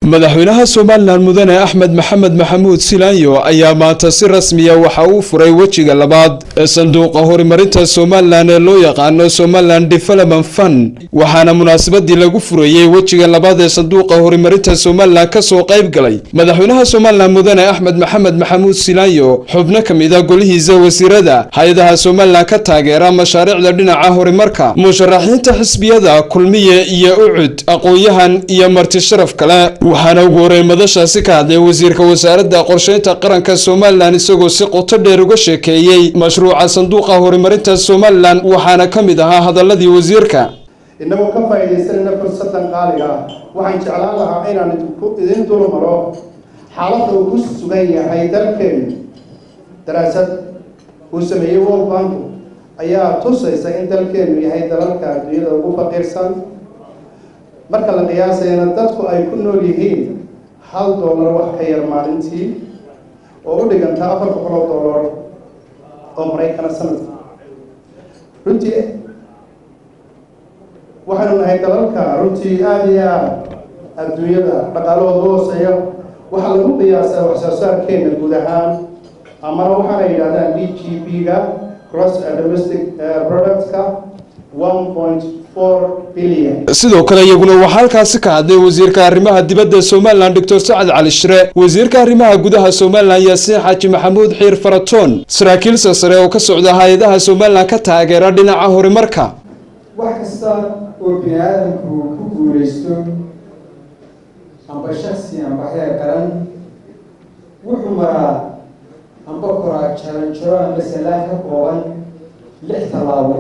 madaxweynaha somalilan mudane axmed maxamed maxamuud silaanyo ayaa maanta si rasmiya waxa uu furay wejiga labaad ee sanduuqa horumarinta somalilan ee loo yaqaano somalilan development fund waxaana munaasabadii lagu furayey wejiga labaad ee sanduuqa horumarinta somalilan kasoo qayb galay madaxweynaha somalilan mudane axmed maxamed maxamuud silaanyo xubno ka mid a golihiisa wasiirada hay-adaha somalilan ka taageera mashaariicda dhinaca horumarka musharaxiinta xisbiyada kulmiye iyo ucud aqoon-yahan iyo marti sharaf kale waxaana ugu horey madashaasi ka hadlay wasiirka wasaaradda qorsheynta qaranka somalilan isagoo si qoto dheer uga sheekeeyey mashruuca sanduuqa horumarinta somalilan waxaana ka mid ahaa hadaladii wasiirka innagoo ka faa'iidaysanayna fursadan qaaliga ah waxaan jeclaan lahaa inaan idin dul maro xaaladda uu ku sugan yahay dalkeenu daraasad uu sameeyey world bank ayaa tusaysa in dalkeenu yahay dalalka adduunyada ugu faqiirsan marka la qiyaasayana dadku ay ku nool yihiin hal dollar wax ka yar maalintii oo u dhiganta afar boqol oo dollar oo maraykana sanadka runtii waxaynu nahay dalalka runtii aada iyo aada adduunyada dhaqaalahooda hooseeya waxaa lagu qiyaasaa waxsoo saarkeena guud ahaan amana waxaana yidhahdaan d g p ga cross domestic productka one point sidoo kale iyaguna waxaa halkaasi ka hadlay wasiirka arrimaha dibadda somalilan doctor sacad cali shire wasiirka arrimaha gudaha somalilan yaasiin xaaji maxamuud xiir faratoon saraakiil sasare oo ka socda hay-adaha somalilan ka taageera dhinaca horumarka wax kasta oo bini aadamku ku guulaysto amba shaksi amba heer qaran wuxuu maraa amba koraa jaranjaro amba salaan ka kooban lix tallaabo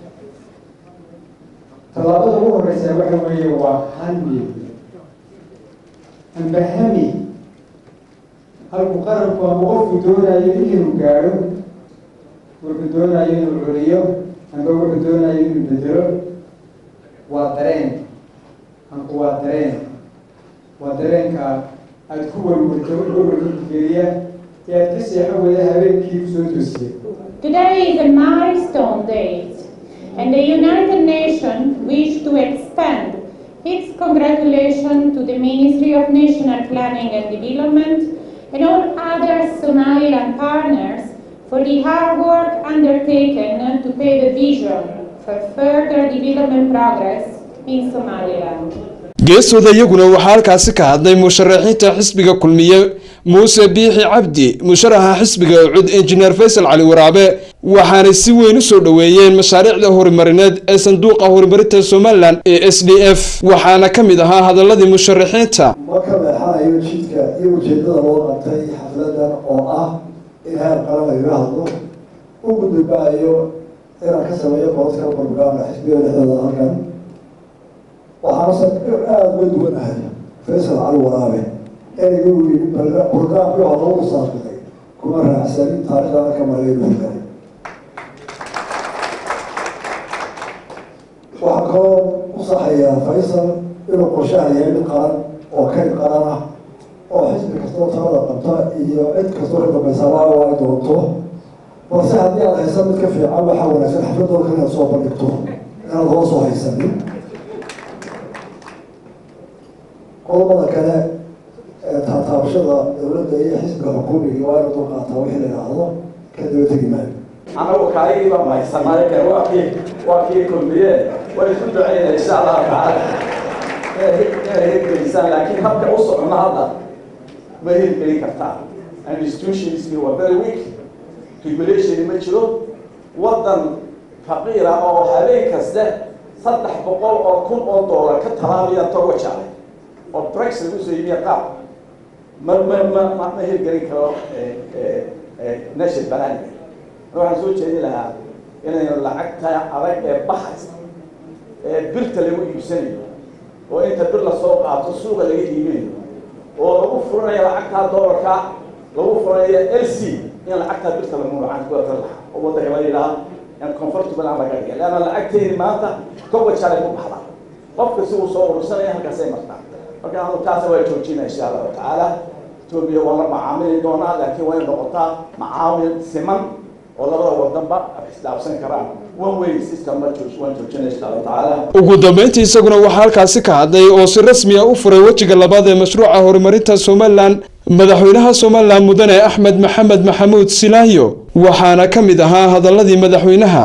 tallaabada ugu horeysa waxa weeye waa hami amba hami halku qaranku amba qofku doonayo inuu gaadho wuxuu doonayo inuu celiyo amba wuxuu doonayo inuu bedelo waa dareen anku waa dareen waa dareenka aada ku walwalto walwalgeliya ee aada ka seexo wada habeenkii kusoo toosiya Today is a milestone date and the United Nations wish to extend its congratulations to the Ministry of National Planning and Development and all other Somaliland partners for the hard work undertaken to pave a vision for further development progress in Somaliland. geestooda iyaguna waxaa halkaasi ka hadlay musharaxiinta xisbiga kulmiye muuse biixi cabdi musharaxa xisbiga ucud injineer faysal cali waraabe waxaanay si weyn u soo dhoweeyeen mashaariicda horumarineed ee sanduuqa horumarinta somalilan ee s d f waxaana ka mid ahaa hadaladii musharaxiinta ma ka leexanayo jidka iyo ujeedada loo qabtay xafladan oo ah in heer qaran lagaga hadlo u gudubaayo inaan ka sameeyo political program xisbiga dhexdooda halkan waxaana sa aada uga duwanahay faysal cali waraabe ereyga uu yidhi programkii waa lagu saaqilay kuma raacsanin taariikhdana ka maray buxgalay waxaa kaloo u saxayaa faysal inuu qorshaha yahay mid qaran oo kayd qaran ah oo xisbi kastoo talada qabta iyo cid kastoo ka dambaysaaba ay doonto balse haddii aad haysa mid ka fiican waxaa wanaagsan xafladooda inaad soo bandhigto inaad hoosoo haysanin qodobada kale taataabashada dowladda iyo xisbiga xukuumiga waa inu dulqaataa wixii la idhaahdo ka daba tegi maayo anagu kaagiiba mahaysanaayo kale waa kii waa kii kulmiye way isku duceynaya insha allahu tacaala inay hirgelisaan laakiin habka u socona hadda ma hirgelin kartaa institutionski waa very weak regulation ma jiro waddan faqiira oo habeen kaste saddex boqol oo kun oo dollar ka talaabaya togo jacay oo brexit usoo yimiya qaab ma ma ma ma ma hirgelin karo nation banaaniga waxaan soo jeedin lahaa inaynu lacagta adag ee baxaysa ee birta lagu iibsanayo oo inta bir lasoo qaato suuqa laga iibinayo oo lagu furanayo lacagtaa doolarka lagu furanayo l c in lacagtaa birta lagu lacag kuwata laha oo waddanka la yidhaha in comfortable aan laga dhigay leanna lacagteyni maanta kowa jalay ku baxda qofka si uu soo urursanaya halkaasay martaa marka anu taasa waa joojinaya insha allahu tacaala etoobiya waa la macaamili doonaa laakiin waa in noqotaa macaamil siman oo labada wadanba isdhaafsan karaan one way system ma waan joojinay insha allahu tacaala ugu dambeyntii isaguna waxaa halkaasi ka hadlay oo si rasmi ah u furay wejiga labaad ee mashruuca horumarinta somalilan madaxweynaha somalilan mudane axmed maxamed maxamuud silaayo waxaana ka mid ahaa hadaladii madaxweynaha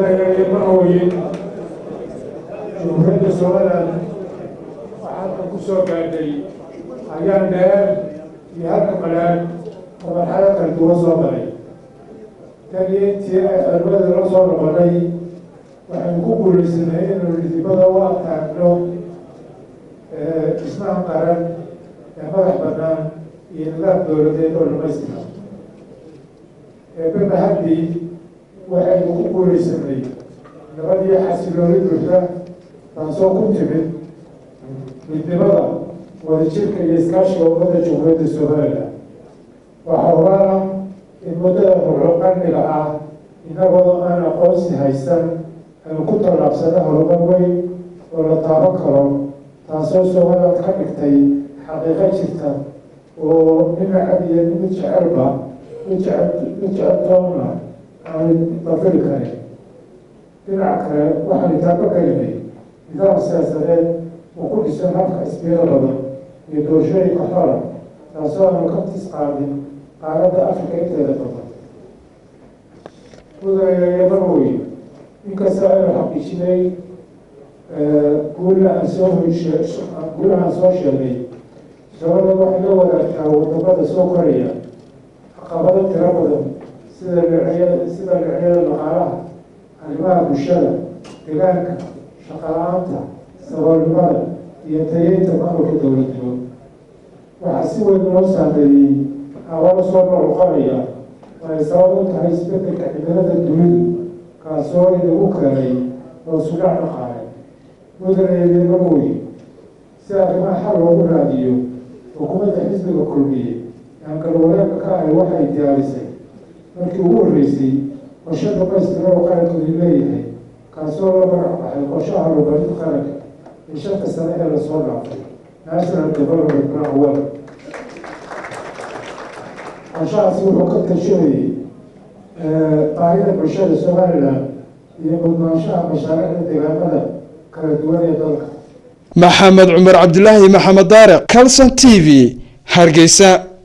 jumhuuriyadda somalilan waxaadka ku soo gaadhay ayaan dheer iyo halka qalaan oo marxalad kala duwan soo maray tan iyo intii ay xornimada la soo noqonay waxaynu ku guulaysanay inaynu dhidibada u ataagno dhismaha qaran ee madax bannaan iyo nidaam dowladeed oo dhamaystira eebeba haddii waxaynu ku guulaysanay nabadiyo xasilooni buuxda taasoo ku timid midnimada wadajirka iyo iskaashiga ummadda jumhuuriyadda somalilan waxaa ogaana in muddada ruxuqaniga ah inagoo aan aqoonsi haysan aynu ku tallaabsano horumar weyn oo la taaban karo taasoo somaliland ka dhigtay xaqiiqo jirta oo dhinacad iyo mid jecelba mid jecel mid jecel doonna aan bafili karin dhinaca kale waxaanu taaba gelinay nidaam siyaasadeed oo ku dhisan habka isbiiro badan iyo doorashooyinka xola taasoo aanu ka tis qaadin qaaradda afrika inteeda badan mudanayayamarwey inkastoo aynu xaqiijinay guula aan soo heshe guulaha aan soo sheegay sabada waxay la wadaagtaa wadamada soo koraya caqabado tiro badan sida dhinacyada sida dhinacyada dhaqaalaha arrimaha bulshada deegaanka shaqala-aanta saboolnimada iyo tayeynta maamulka dowladnimo waxaa si weyn loo saameeyey hawalo soo noqoqanaya oo ay sabab u tahay isbedelka cimilada dunidu kaasoo inagu keenay oo sudhac dhaqaale mudanayeedemamoye si arrimaha xal loogu raadiyo xukuumadda xisbiga kulmiye aan galwareegka ka ahay waxay diyaarisay markii ugu horreysay qorshe dhamaystira oo qarankoodi leeyahay kaasoo la magac baxay qorshaha horumarinta qaranka ee shanta sane ee lasoo dhaafay national development plan one qorshahaasi wuxuu ka tashanayay baahida bulshada somalilan iyo mudnaanshaha mashaariicda deegaamada kala duwan ee dalka maxamed cumar cabdilaahi maxamed daariq calson t v hargeysa